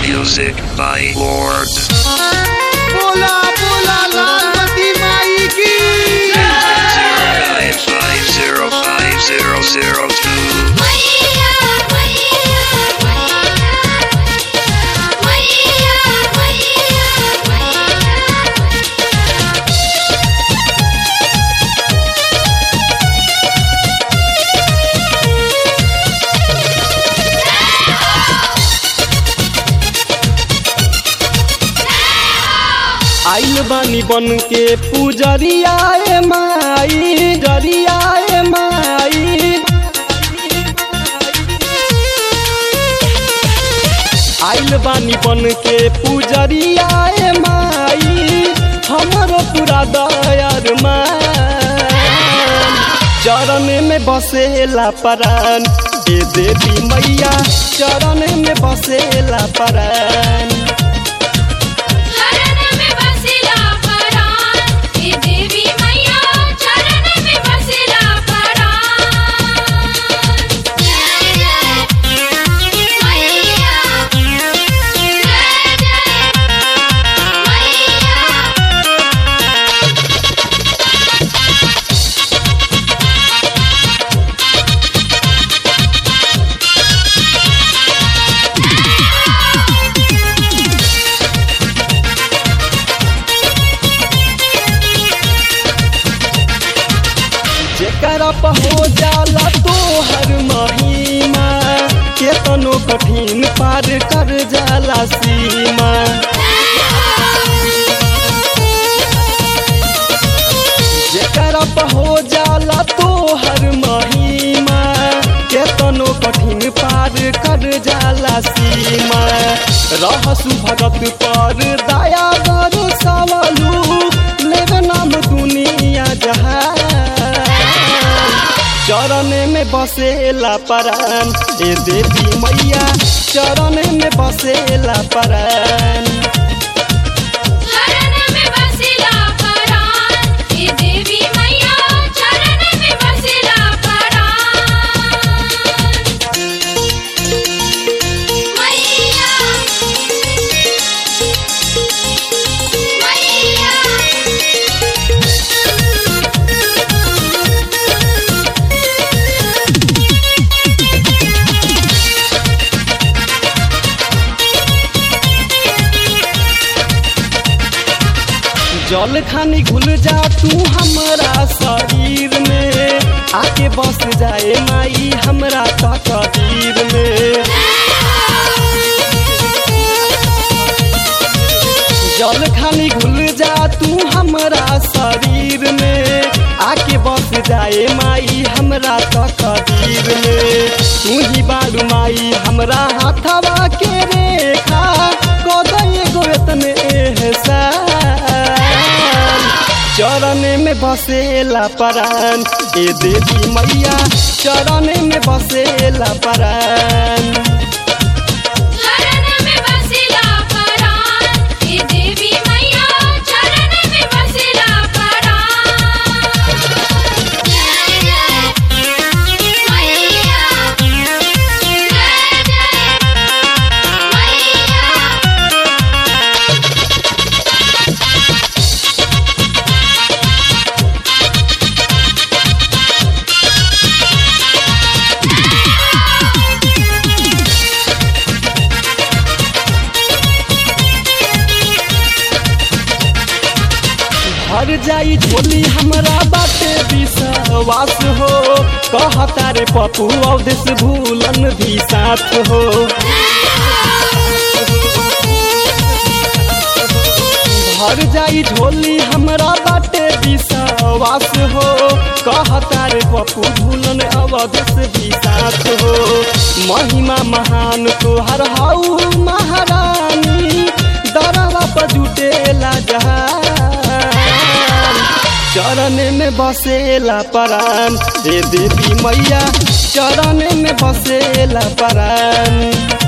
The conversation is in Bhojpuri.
Music by Lord. बोला बोला लालपति माई की Zero nine five zero five zero zero two. मैया मैया मैया मैया मैया आइल बानी बन के पुजरिया ए माई जरिया ए माई आइल बानी बन के पुजरिया ए माई हमरो पूरा दयार मान चरण में बसेला परान ए देवी मैया चरण में बसेला परान चरण में बसेला परान हे देवी मैया चरण में बसेला परान जय जय मैया जय जय मैया जेकरा पर हो जाला तो हर महीना केतनो कठिन पार कर जाला सीमा जेकरा पर हो जाला तो हर महीना केतनो कठिन पार कर जाला सीमा रहसु भगत पर दया गर सवलू लेव नाम दुनिया जहान चरण में बसेला परान ए देवी मैया चरण में बसेला परान चरण में बसेला परान हे देवी मैया चरण में बसेला परान मैया जल खानी घुल जा तू हमरा शरीर में आके बस जाए माई हमरा तकदीर में जल खानी घुल जा तू हमरा शरीर में आके बस जाए माई हमरा तकदीर में तू ही बारू माई हमरा हाथवा के रेखा कदय गोतन एहसान चरण में बसेला परान ए देवी मैया चरण में बसेला परान चरण में बसेला परान हे देवी मैया चरण में बसेला परान जय जय मैया जय जय भर जाई झोली हमरा बाटे विश्वास हो कहता रे पप्पू अवदेश भूलन भी साथ हो भर जाई झोली हमरा बाटे विश्वास हो कहता रे पप्पू भूलन अवदेश भी साथ हो महिमा महान तोहर हाउ महारानी दरवा पर जुटेला जहान चरण में बसेला परान हे देवी मैया चरण में बसेला परान